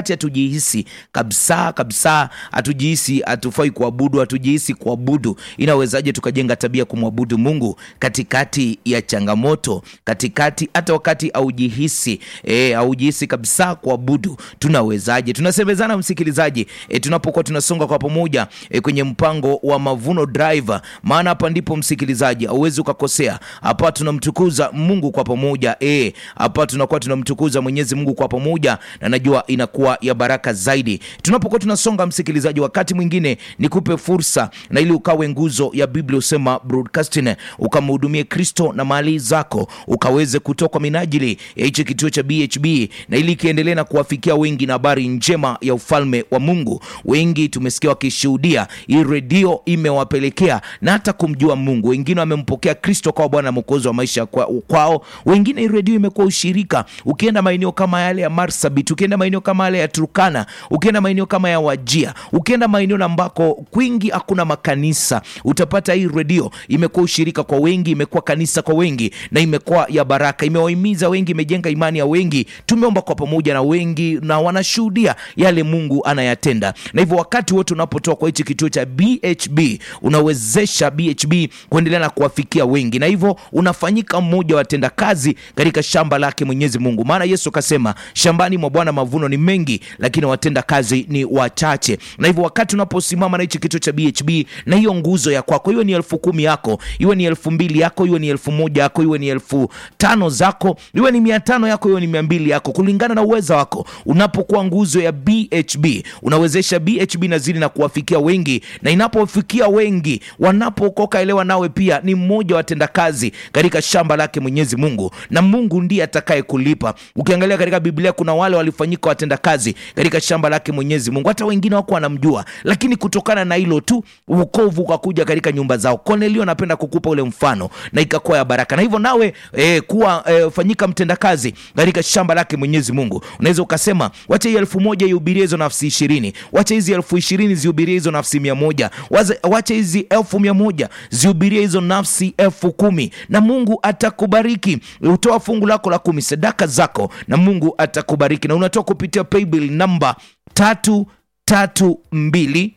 wakati hatujihisi kabisa kabisa, hatujihisi hatufai kuabudu, hatujihisi kuabudu, inawezaje tukajenga tabia kumwabudu Mungu katikati ya changamoto, katikati hata wakati haujihisi eh, haujihisi kabisa kuabudu, tunawezaje? Tunasemezana msikilizaji, eh, tunapokuwa tunasonga kwa pamoja eh, kwenye mpango wa Mavuno Drive, maana hapa ndipo msikilizaji, hauwezi ukakosea hapa. Tunamtukuza Mungu kwa pamoja eh, hapa tunakuwa tunamtukuza Mwenyezi Mungu kwa pamoja, na najua inakuwa ya baraka zaidi tunapokuwa tunasonga. Msikilizaji, wakati mwingine nikupe fursa na ili ukawe nguzo ya Biblia usema broadcasting, ukamhudumie Kristo na mali zako, ukaweze kutoa kwa minajili ya hichi kituo cha BHB, na ili kiendelee na kuwafikia wengi na habari njema ya ufalme wa Mungu. Wengi tumesikia wakishuhudia hii redio imewapelekea na hata kumjua Mungu. Wengine wamempokea Kristo kwa Bwana Mwokozi wa maisha kwa, kwao. Wengine hii redio imekuwa ushirika. Ukienda maeneo kama yale ya Marsabit, ukienda maeneo kama yale ya Turkana, ukienda maeneo kama ya Wajia, ukienda maeneo ambako kwingi hakuna makanisa, utapata hii redio imekuwa ushirika kwa wengi, imekuwa kanisa kwa wengi, na imekuwa ya baraka, imewahimiza wengi, imejenga imani ya wengi. Tumeomba kwa pamoja na wengi, na wanashuhudia yale Mungu anayatenda. Na hivyo wakati wote unapotoa kwa hichi kituo cha BHB, unawezesha BHB kuendelea na kuwafikia wengi, na hivyo unafanyika mmoja wa watenda kazi katika shamba lake Mwenyezi Mungu, maana Yesu akasema shambani mwa Bwana mavuno ni mengi, lakini watenda kazi ni wachache. Na hivyo wakati unaposimama na hichi kituo cha BHB na hiyo nguzo ya kwako, iwe ni elfu kumi yako, iwe ni elfu mbili yako, iwe ni elfu moja yako, iwe ni elfu tano zako, iwe ni mia tano yako, iwe ni mia mbili yako, kulingana na uweza wako. Unapokuwa nguzo ya BHB unawezesha BHB nazidi na kuwafikia wengi, na inapofikia wengi wanapookoka, elewa nawe pia ni mmoja wa watendakazi katika shamba lake Mwenyezi Mungu, na Mungu ndiye atakaye kulipa. Ukiangalia katika Biblia kuna wale walifanyika watendakazi katika shamba lake Mwenyezi Mungu, hata wengine wako wanamjua, lakini kutokana na hilo tu wokovu ukakuja katika nyumba zao. Kornelio anapenda kukupa ule mfano na ikakuwa ya baraka, na hivyo nawe eh, kuwa eh, fanyika mtendakazi katika shamba lake Mwenyezi Mungu. Unaweza ukasema wacha hii elfu moja ihubirie hizo nafsi ishirini, wacha hizi elfu ishirini zihubirie hizo nafsi mia moja, wacha hizi elfu mia moja zihubirie hizo nafsi elfu kumi na Mungu atakubariki. Utoa fungu lako la kumi, sadaka zako, na Mungu atakubariki, na unatoa kupitia paybill namba tatu tatu mbili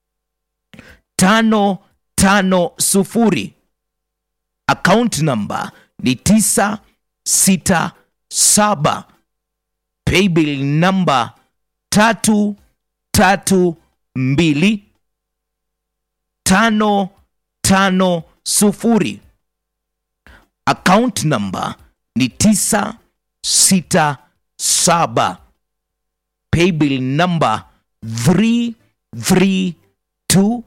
tano tano sufuri. Account namba ni tisa sita saba. Paybill namba tatu tatu mbili tano tano sufuri. Account namba ni tisa sita saba. Paybill namba 332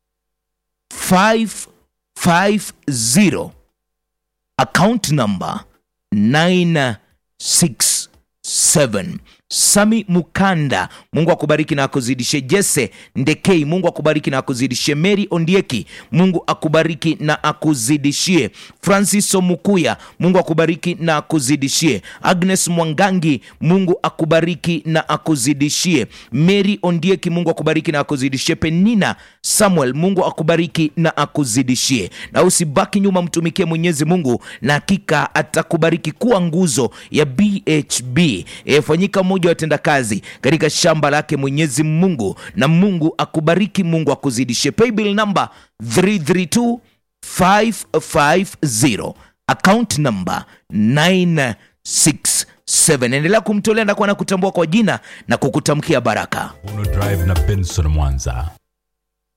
550. Account namba 967. Sami Mukanda, Mungu akubariki na akuzidishe. Jesse Ndekei, Mungu akubariki na akuzidishie. Mary Ondieki, Mungu akubariki na akuzidishie. Francis Omukuya, Mungu akubariki na akuzidishie. Agnes Mwangangi, Mungu akubariki na akuzidishie. Mary Ondieki, Mungu akubariki na akuzidishie. Penina Samuel, Mungu akubariki na akuzidishie. Na usibaki nyuma, mtumikie Mwenyezi Mungu na hakika atakubariki. Kuwa nguzo ya BHB. E, fanyika mmoja wa watendakazi katika shamba lake Mwenyezi Mungu, na Mungu akubariki, Mungu akuzidishie. Paybill number 332550 account number 967. Endelea kumtolea na kuwa na kutambua kwa jina na kukutamkia baraka. Uno Drive na Benson Mwanza.